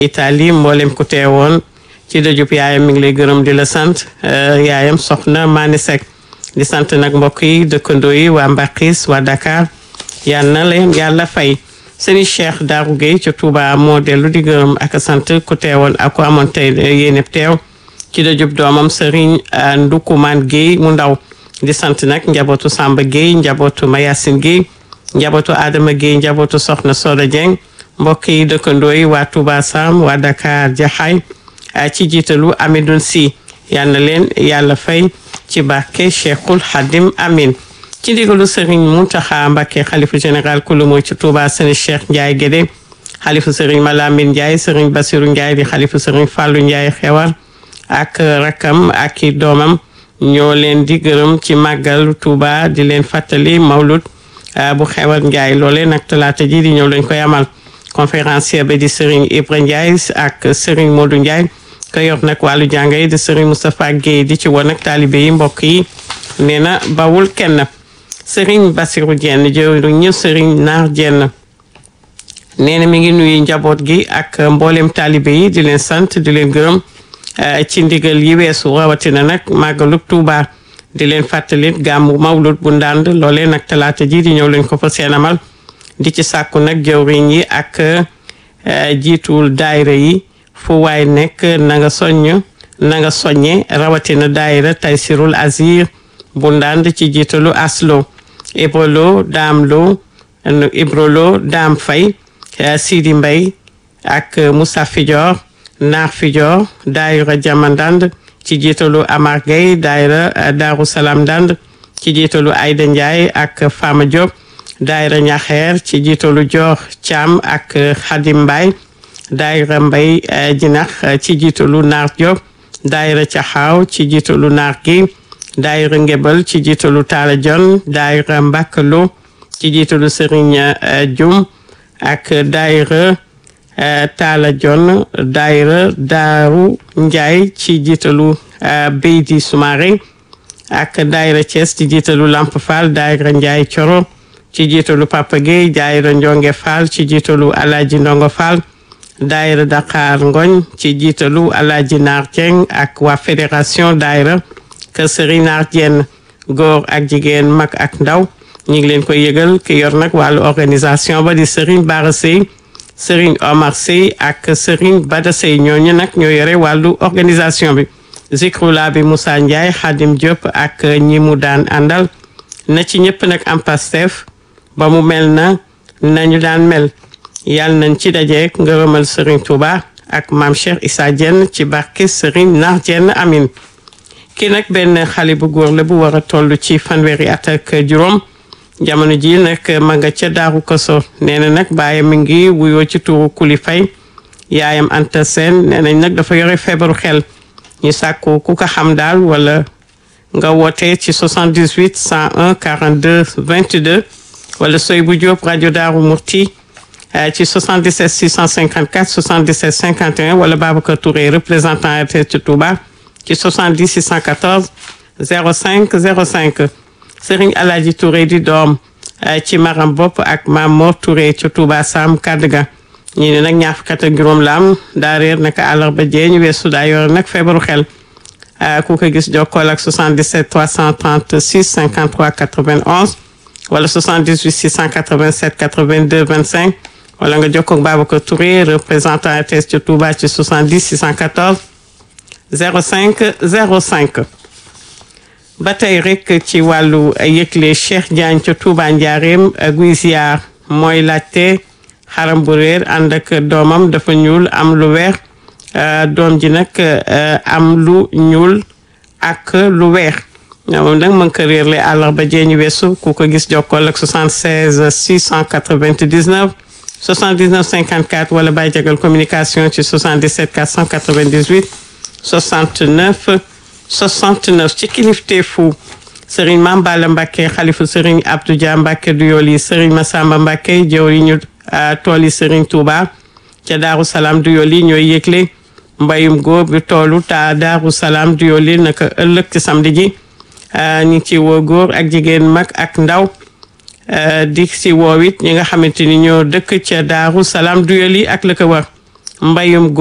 Italie mboolem ku teewoon ci dëjub yaayam mi ngi lay gërëm di la sant yaayam soxna Mané Seck di sant nag mbokk yi dëkkandoo yi waa Mbakis waa Dakar yal na leen yàlla fay sëriñ Cheikh Darou Gueye ca Touba moo dellu di gërëm ak sant ku teewoon ak ku amoon tey yéene teew ci dëjub doomam sëriñ Ndukumaan Gueye mu ndaw di sant nag njabootu Samba Gueye njabootu Mayasin Gueye njabootu Adama Gueye njabootu Soxna Soda Dieng mbokk yi dëkkandoo yi waa Touba Sam waa Dakar Jaxaay ci jiitalu Amidoun Si yal na leen yàlla fay ci barke Cheikhul Hadim Amin ci ndigalu Serigne Mountakha Mbacké xalifa général kulu mooy ci Touba Serigne Cheikh Ndiaye Guédé xalifa Serigne Malamine Ndiaye Serigne Bassirou Ndiaye di xalifa Serigne Fallou Ndiaye xewar ak rakam ak i doomam ñoo leen di gërëm ci màggal Touba di leen fàttali mawlud bu xewar Ndiaye loolee nag talaata ji di ñëw lañ koy amal conférencier ba di Serigne Ibra Ndiaye ak Serigne Modou Ndiaye ko yor nag wàllu jàng yi di Serigne Moustapha Guèye di ci woon ak taalibe yi mbokk yi nee na bawul kenn Serigne Bassirou Dieng jëwriñ ñu Serigne Naar Dieng nee na mi ngi nuyu njaboot gi ak mboolem taalibe yi di leen sant di leen gërëm ci ndigal yi weesu rawatina nag màggalub Tuuba di leen fàttalit gàmmu mawlud bu ndànd loolee nag talaata ji di ñëw lañ ko fa seen amal di ci sàkku nag jëwriñ yi ak jiituwul daayira yi fu waay nekk na nga soññ na nga soññe rawatina daayira Taysirul Azir bu ndànd ci jiitalu aslo ibrolo daam lo ibrolo daam fay Sidi Mbay ak Moussa Fidior naar Fidior daayira Jama Ndand ci jiitalu Amar Gueye daayira Daaru Salaam Ndand ci jiitalu Ayda Ndiaye ak Fama Diop daayira Ñaxeer ci jiitalu Joor Caam ak Xadim Mbay daayira Mbay Jinax ci jiitalu Naar Diop daayira Caxaaw ci jiitalu Naar gi daayira Ngebal ci jiitalu Taala Jon daayira Mbàkkalo ci jiitalu Sëriñ Jum ak daayira Taala Jon daayira Daaru Njaay ci jiitalu Beydi Soumaré ak daayira Thiès ci jiitalu Lamp Fall daayira Njaay Coro ci jiitalu Papa Gueye daayira Njonge Fall ci jiitalu Alaaji Ndongo Fall daayira Dakar Ngoñ ci jiitalu Alaaji Naar Dieng ak waa fédération daayira Kër Sëriñ Naar Dieng góor ak jigéen mag ak ndaw ñu ngi leen koy yëgal ki yor nag wàllu organisation ba di Serigne Bara Sey Serigne Omar Sey ak Serigne Bada Sey ñooñu nag ñoo yore wàllu organisation bi zikrula bi Moussa Ndiaye Khadim Diop ak ñi mu daan àndal na ci ñëpp nag am Pastef ba mu mel na nañu daan mel yàlla nañ ci dajeek ngërëmal Serigne Touba ak maam Cheikh Issa Diène ci barke Serigne Naar Diène amin kii nag benn xale bu góor la bu war a toll ci fanweeri at ak juróom jamono ji nag ma nga ca daaru koso nee na nag baayam mi ngi wuyoo ci tuuru kuli fay yaayam Anta Seen nee nañ nag dafa yore feebaru xel ñu sàkku ku ko xam daal wala nga woote ci 78 101 42 22 wala soy bu jóob rajo daaru murti ci 77 654 77 51 wala Babacar Touré représentant RTS ci Touba ci 70 614 05 05 Serigne Alaji Touré di doom ci maram bopp ak Maam Mor Touré ci Touba Sam Kadga ñi ne nag ñaar fukk ak juróom la am daa réer naka àllarba jee ñu weesu daa yore nag feebaru xel ku ko gis jokkool ak 77 336 53 91 wala 78 687 82 25 wala nga jokkoo ak Babacar Touré représentant RTS ci Touba ci 70 614 05 05 ba tey rek ci wàllu yëgle Cheikh Diagne ca Touba Njaareem guy ziar mooy laajte xaram bu réer ànd ak doomam dafa ñuul am lu weex doom ji nag am lu ñuul ak lu weex moom nag mën ko réer le àllarba jeeñu weesu ku ko gis jokkool ak 76 699 79 54 wala Baye Jagal communication ci 77 498 69 69 ci kilifteefu Serigne Mame Balla Mbacké xalifu Serigne Abdou Dia Mbacké du yooli Serigne Massamba Mbacké jëwriñu tool yi Serigne Touba ca Daaru Salaam du yooli ñooy yëgle mbayum góor bi toolu ta Daaru Salaam du yooli naka ëllëg ci samedi ji ñu ngi ci woo góor ak jigéen mag ak ndaw di si woo it ñi nga xamante ni ñoo dëkk ca Daaru Salaam du yooli ak la ko war mbayum